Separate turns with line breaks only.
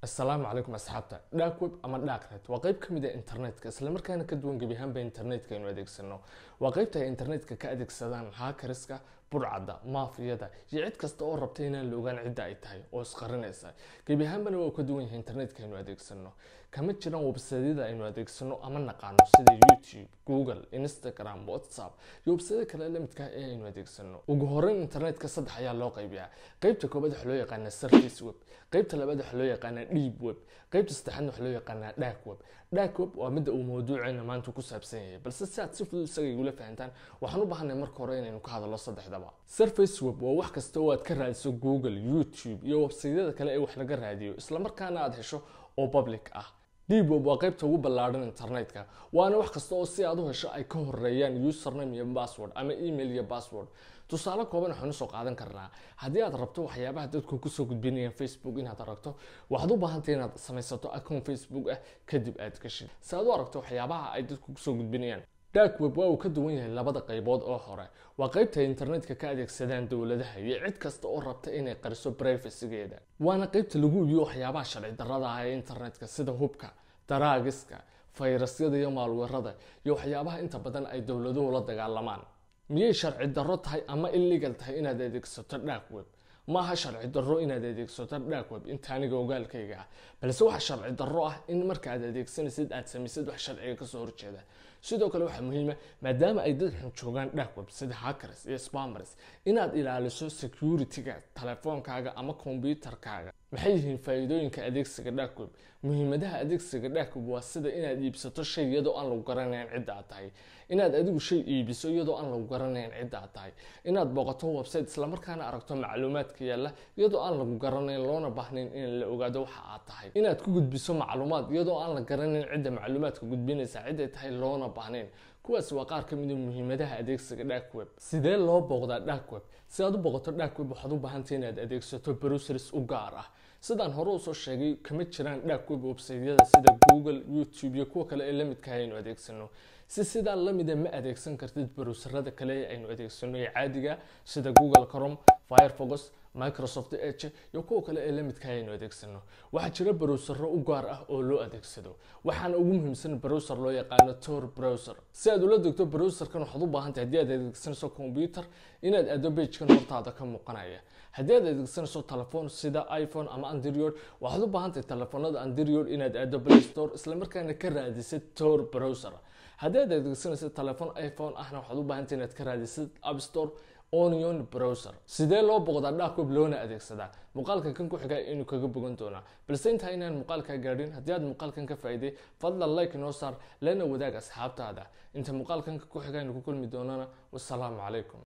asalaamu calaykum asxaabta dark web ama darknet waa qeyb ka mid a internetka islamarkaana ka duwan gebi ahaanba internetka aynu adeegsano waa qeybta ay internetka ka adeegsadaan haakariska burcadda maafiyada iyo cid kasta oo rabta inaan la ogaan cidda ay tahay oo isqarinaysa gebi ahaanbana waa uu ka duwan yahay internetka aynu adeegsano kama jiraan websadyada aynu adeegsano ama naqaano sida youtube google instagram whatsapp iyo websadya kale lamidka ee aynu adeegsano ugu horeyn internetka saddex ayaa loo qaybiyaa qeybta koobaad waxaa loo yaqaanaa surface web qeybta labaad waxaa loo yaqaanaa deep web qeybta saddexaadna waxaa loo yaqaanaa dark web dark web waa midda uu mawduuceena maanta ku saabsan yahay balse si aad si fudud isaga igula fahantaan waxaan u baahanay marka hore inaynu ka hadalno saddexdaba surface web waa wax kasta oo aad ka raadiso google youtube iyo websaydada kale ee wax laga raadiyo islamarkaana aad hesho oo public ah deep web waa qeybta ugu ballaadhan internetka waana wax kasta oo si aad u hesho ay ka horeeyaan username iyo password ama email iyo password tusaale kooban waxaanu soo qaadan karnaa haddii aad rabto waxyaabaha dadku kusoo gudbinayaan facebook inaad aragto waxaad u baahantay inaad samaysato account facebook ah kadib aad gashid si aad u aragto waxyaabaha ay dadku kusoo gudbinayaan dark web waa uu ka duwan yahay labada qaybood oo hore waa qeybta ay internetka ka adeegsadaan dowladaha iyo cid kasta oo rabta inay qariso privacygeeda waana qeybta lagu iibiyo waxyaabaha sharci darrada ah ee internetka sida hubka daraagiska fayrasyada iyo maalweerada iyo waxyaabaha inta badan ay dowladuhu la dagaalamaan miyay sharci darro tahay ama illegal tahay inaad adeegsato dark web maaha sharci darro inaad adeegsato dark web inta aniga ogaalkayga ah balse waxa sharci darro ah in marka aad adeegsanaysid aad samaysid wax sharciga kasoo horjeeda sidoo kale waxaa muhiima maadaama ay dad xun joogaan dark web sida hackers iyo spamers inaad ilaaliso security-ga telefoonkaaga ama kombyutarkaaga maxay yihiin faa-iidooyinka adeegsiga dark web muhiimadaha adeegsiga dark web waa sida inaad iibsato shay iyadoo aan lagu garanayn cidda aad tahay inaad adigu shay iibiso iyadoo aan lagu garanayn cidda aad tahay inaad booqato website islamarkaana aragto macluumaadka yaalla iyadoo aan lagu garanayn loona baahnayn in la ogaado waxa aad tahay inaad ku gudbiso macluumaad iyadoo aan la garanayn cidda macluumaadka gudbinaysa ciday tahay loona baahnayn kuwaas waa qaar ka mid a muhiimadaha adeegsiga dark web sidee loo booqdaa dark web si aad u booqato dark web waxaad u baahantay inaad adeegsato browsers u gaar ah sidaan hore usoo sheegay kama jiraan dark web websaydyada sida google youtube iyo kuwa kale ee lamidka aynu adeegsano si sidaa lamida ma adeegsan kartid browserada kale ee aynu adeegsano ee caadiga sida google crom firefox microsoft edge iyo kuwa kale ee lamidka aynu adeegsano waxaa jira browsero u gaar ah oo loo adeegsado waxaana ugu muhiimsan browser loo yaqaano tor browser si aad ula degto browserkan waxaad u baahantahay haddii aad adeegsanayso computer inaad aado bagekan hortaada ka muuqanaya haddii aad adeegsanayso telefoon sida iphone ama android waxaad u baahantahay telefoonada android inaad aado play store islamarkaana ka raadisid tor browser haddii aad adeegsanayso telefoon iphone ahna waxaad u baahantahay inaad ka raadisid app store onion browser sidee loo boqdaa dark web loona adeegsadaa muuqaalka kan ku xiga inuu kaga bogan doonaa balse intaa inaan muuqaalkaa gaadhin haddii aad muuqaalkan ka faa'iiday fadlan like noo saar lana wadaag asxaabtaada inta muuqaalkan ku xiga aynu ku kulmi doonana wasalaamu calaykum